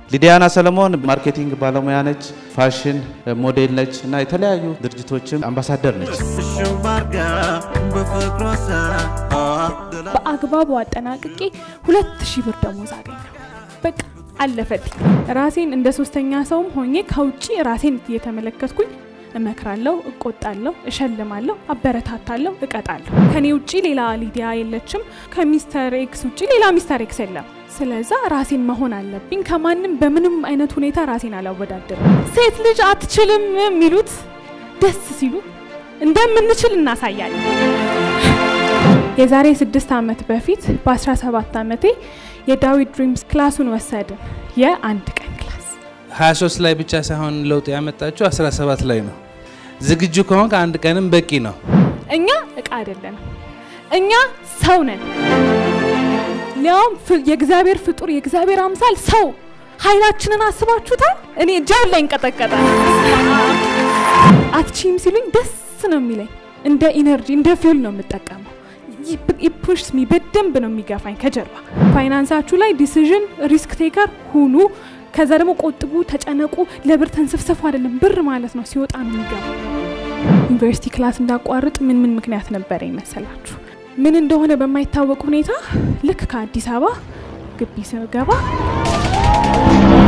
ሊዲያና ሰለሞን ማርኬቲንግ ባለሙያ ነች፣ ፋሽን ሞዴል ነች እና የተለያዩ ድርጅቶችም አምባሳደር ነች። በአግባቡ አጠናቅቄ ሁለት ሺህ ብር ደሞዝ አገኘሁ። በቃ አለፈልኝ። ራሴን እንደ ሶስተኛ ሰውም ሆኜ ከውጭ ራሴን እየተመለከትኩኝ እመክራለሁ፣ እቆጣለሁ፣ እሸልማለሁ፣ አበረታታለሁ፣ እቀጣለሁ። ከኔ ውጭ ሌላ ሊዲያ የለችም። ከሚስተር ኤክስ ውጭ ሌላ ሚስተር ኤክስ የለም። ስለዛ ራሴን መሆን አለብኝ። ከማንም በምንም አይነት ሁኔታ ራሴን አላወዳደርም። ሴት ልጅ አትችልም የሚሉት ደስ ሲሉ እንደምንችል እናሳያለን። የዛሬ ስድስት ዓመት በፊት በ17 ዓመቴ የዳዊት ድሪምስ ክላሱን ወሰድን። የአንድ ቀን ክላስ 23 ላይ ብቻ ሳይሆን ለውጥ ያመጣችው 17 ላይ ነው። ዝግጁ ከሆንክ አንድ ቀንም በቂ ነው። እኛ እቃ አይደለንም። እኛ ሰው ነን። ሊያውም የእግዚአብሔር ፍጡር የእግዚአብሔር አምሳል ሰው ኃይላችንን አስባችሁታል? እኔ እጃን ላይ እንቀጠቀጣል። አትችም ሲሉኝ ደስ ነው የሚለኝ። እንደ ኢነርጂ እንደ ፊውል ነው የምጠቀመው። ፑሽ ሚ በደንብ ነው የሚገፋኝ ከጀርባ። ፋይናንሳችሁ ላይ ዲሲዥን ሪስክ ቴከር ሁኑ። ከዛ ደግሞ ቆጥቡ፣ ተጨነቁ። ለብር ተንሰፍሰፉ አይደለም፣ ብር ማለት ነው ሲወጣ ነው የሚገባ። ዩኒቨርሲቲ ክላስ እንዳቋርጥ ምን ምን ምክንያት ነበረ ይመሰላችሁ? ምን እንደሆነ በማይታወቅ ሁኔታ ልክ ከአዲስ አበባ ግቢ ስገባ